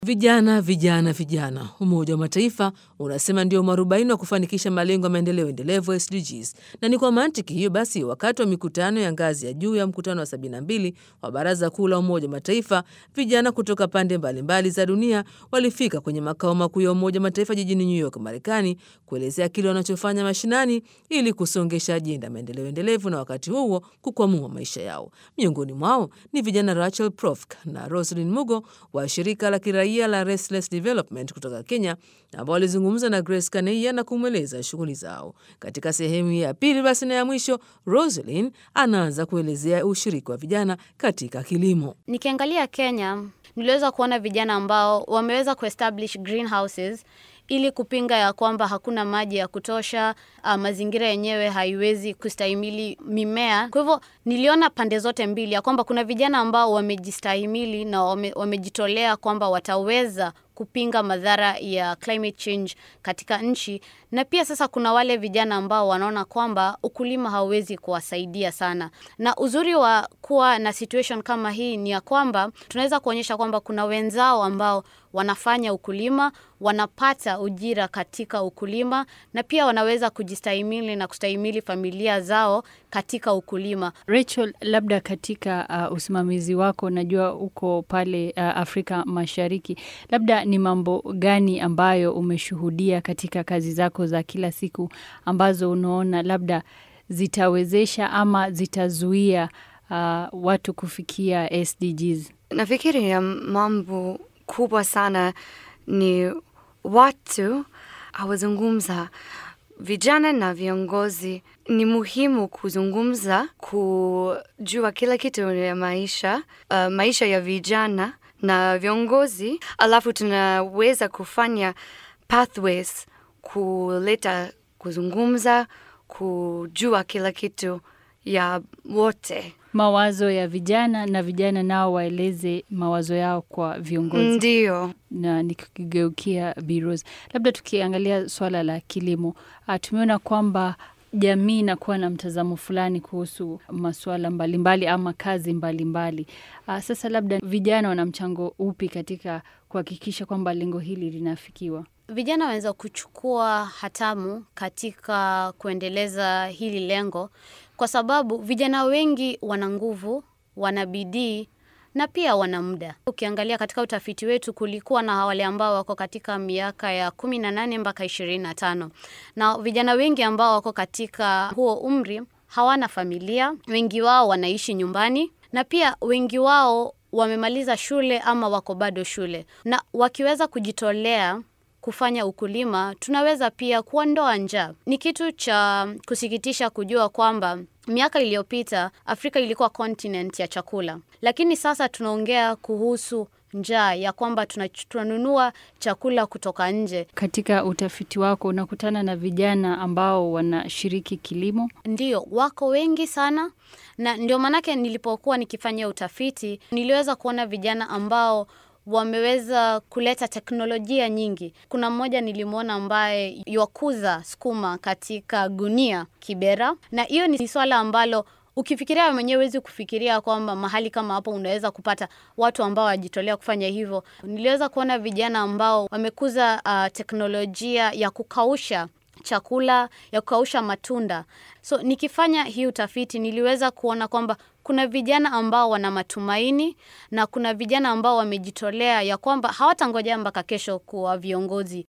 Vijana, vijana, vijana. Umoja wa Mataifa unasema ndio mwarobaini wa kufanikisha malengo ya maendeleo endelevu SDGs, na ni kwa mantiki hiyo basi, wakati wa mikutano ya ngazi ya juu ya mkutano wa 72 wa Baraza Kuu la Umoja wa Mataifa, vijana kutoka pande mbalimbali mbali za dunia walifika kwenye makao makuu ya Umoja wa Mataifa jijini New York, Marekani, kuelezea kile wanachofanya mashinani ili kusongesha ajenda ya maendeleo endelevu na wakati huo kukwamua maisha yao. Miongoni mwao ni vijana Rachel Profk na Roslyn Mugo wa shirika la kiraia la Restless Development kutoka Kenya ambao walizungumza na Grace Kaneia na kumweleza shughuli zao. Katika sehemu ya pili basi na ya mwisho, Roslyn anaanza kuelezea ushiriki wa vijana katika kilimo. Nikiangalia Kenya, niliweza kuona vijana ambao wameweza kuestablish greenhouses ili kupinga ya kwamba hakuna maji ya kutosha, uh, mazingira yenyewe haiwezi kustahimili mimea. Kwa hivyo niliona pande zote mbili ya kwamba kuna vijana ambao wamejistahimili na wame, wamejitolea kwamba wataweza kupinga madhara ya climate change katika nchi, na pia sasa kuna wale vijana ambao wanaona kwamba ukulima hauwezi kuwasaidia sana. Na uzuri wa kuwa na situation kama hii ni ya kwamba tunaweza kuonyesha kwamba kuna wenzao ambao wanafanya ukulima, wanapata ujira katika ukulima, na pia wanaweza kujistahimili na kustahimili familia zao katika ukulima. Rachel, labda katika uh, usimamizi wako, najua uko pale uh, Afrika Mashariki, labda ni mambo gani ambayo umeshuhudia katika kazi zako za kila siku ambazo unaona labda zitawezesha ama zitazuia uh, watu kufikia SDGs? Nafikiri ya mambo kubwa sana ni watu hawazungumza. Vijana na viongozi ni muhimu kuzungumza, kujua kila kitu ya maisha, uh, maisha ya vijana na viongozi, alafu tunaweza kufanya pathways kuleta kuzungumza, kujua kila kitu ya wote mawazo ya vijana na vijana nao waeleze mawazo yao kwa viongozi. Ndio. Na nikigeukia Biros, labda tukiangalia swala la kilimo, tumeona kwamba jamii inakuwa na mtazamo fulani kuhusu masuala mbalimbali ama kazi mbalimbali mbali. Sasa labda vijana wana mchango upi katika kuhakikisha kwamba lengo hili linafikiwa? Vijana wanaweza kuchukua hatamu katika kuendeleza hili lengo, kwa sababu vijana wengi wana nguvu, wana bidii na pia wana muda. Ukiangalia katika utafiti wetu, kulikuwa na wale ambao wako katika miaka ya kumi na nane mpaka ishirini na tano na vijana wengi ambao wako katika huo umri hawana familia, wengi wao wanaishi nyumbani na pia wengi wao wamemaliza shule ama wako bado shule, na wakiweza kujitolea kufanya ukulima tunaweza pia kuondoa njaa. Ni kitu cha kusikitisha kujua kwamba miaka iliyopita Afrika ilikuwa continent ya chakula, lakini sasa tunaongea kuhusu njaa ya kwamba tunanunua chakula kutoka nje. Katika utafiti wako unakutana na vijana ambao wanashiriki kilimo? Ndio, wako wengi sana, na ndio maanake nilipokuwa nikifanya utafiti niliweza kuona vijana ambao wameweza kuleta teknolojia nyingi. Kuna mmoja nilimwona ambaye yakuza sukuma katika gunia Kibera, na hiyo ni swala ambalo ukifikiria wewe mwenyewe huwezi kufikiria kwamba mahali kama hapo unaweza kupata watu ambao wajitolea kufanya hivyo. Niliweza kuona vijana ambao wamekuza uh, teknolojia ya kukausha chakula ya kukausha matunda. So nikifanya hii utafiti niliweza kuona kwamba kuna vijana ambao wana matumaini na kuna vijana ambao wamejitolea ya kwamba hawatangojea mpaka kesho kuwa viongozi.